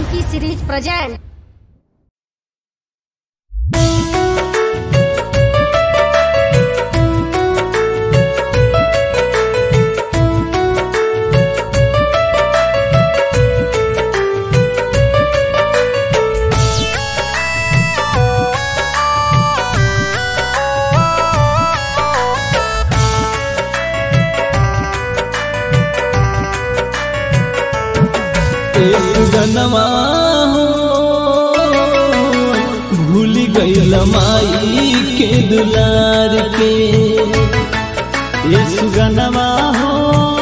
Funky series present. जनवा हो भूल गईल माई के दुलार के यीशु गनवा हो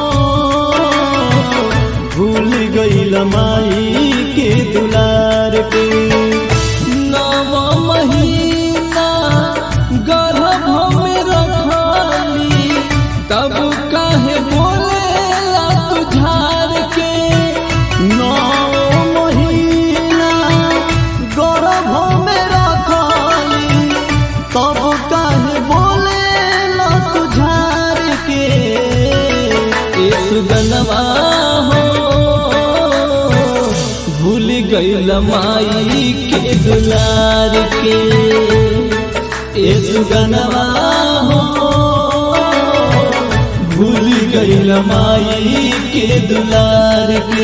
भूल गईल माई के दुलार के नव महीना गर्भ में रखली तब काहे बोले तुझार के नौ महीना गर्भ में रखली तब काहे बोले ला तुझार के यीशु गनवा हो भूल गईल माई के दुलार के यीशु गनवा हो भूल गईल माई के दुलार के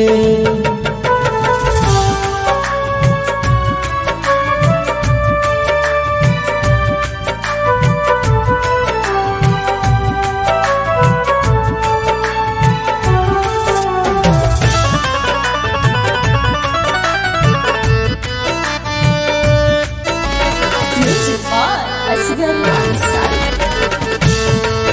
Music by Asghar Ansari.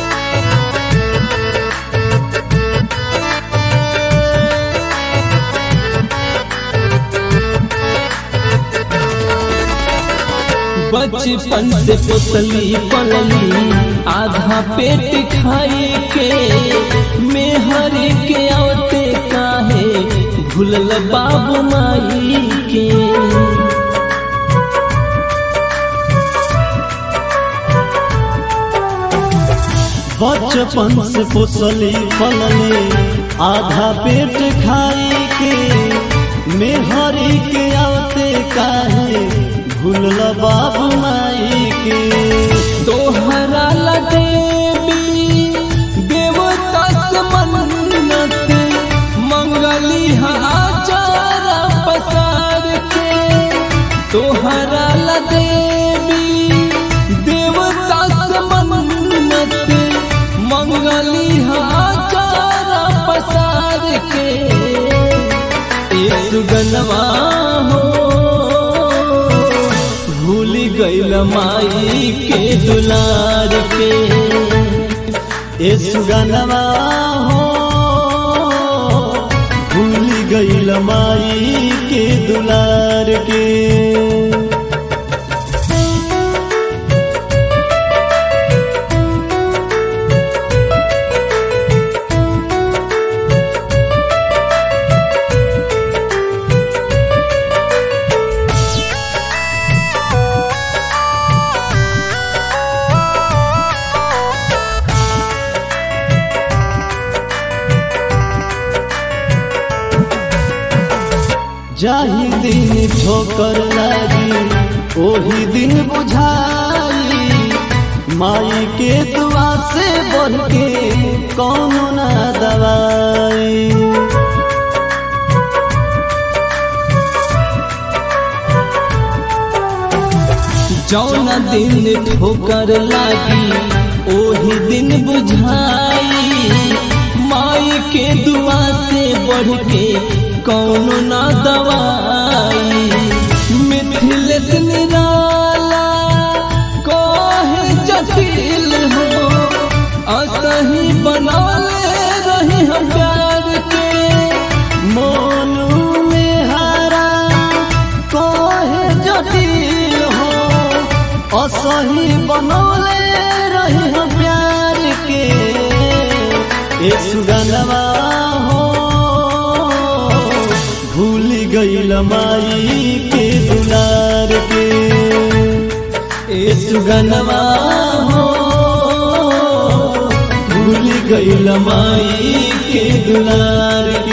बचपन से पोसली पलली आधा पेट खाई के मेहर के औते काहे भूलल बाबू माई के बचपन से पोसली पलली आधा पेट खाई के मेहरी के आते काहे भूलल बाबू माई के तोहरा लदेवी देवता से मन्नत मंगली आचार पसार के तोहरा लदेवी देवता से मन्नत मंगली आचार पसार के यीशु गनवा हो भूल गईल माई के दुलार के यीशु गनवा हो भूल गईल माई के दुलार के जाही दिन ठोकर लागी ओही दिन बुझाई माई के दुआ से बढ़ के कौन ना दवाई जौन दिन ठोकर लागी ओही दिन बुझाई माई के दुआ से बढ़ के कौनो ना दवाई मिथिलेश निराला कहे जटिल हो असही बनौले रही हम प्यार के मोनू में हरा कहे जटिल हो असही बनौले रही हम प्यार के यीशु गनवा हो भूल गईल माई के दुलार के यीशु गनवा हो भूल गईल माई के दुलार के